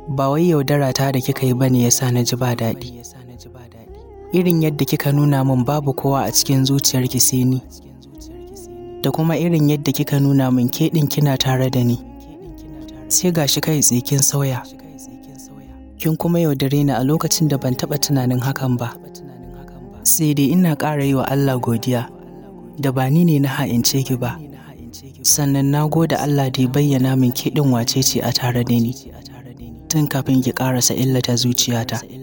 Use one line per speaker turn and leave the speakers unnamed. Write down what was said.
ba wai yaudara ta da kika yi bane yasa na ji ba daɗi irin yadda kika nuna min babu kowa a cikin zuciyarki sai ni da kuma irin yadda kika nuna min ke ɗin kina tare da ni sai gashi kai tsikin sauya kin kuma yaudare ni a lokacin da ban taɓa tunanin hakan ba sai dai ina ƙara yi wa Allah godiya da ba ni ne na ha'ince ki ba sannan na gode Allah da ya bayyana min ke ɗin wace ce a tare da ni tun kafin ki ƙarasa illata zuciyata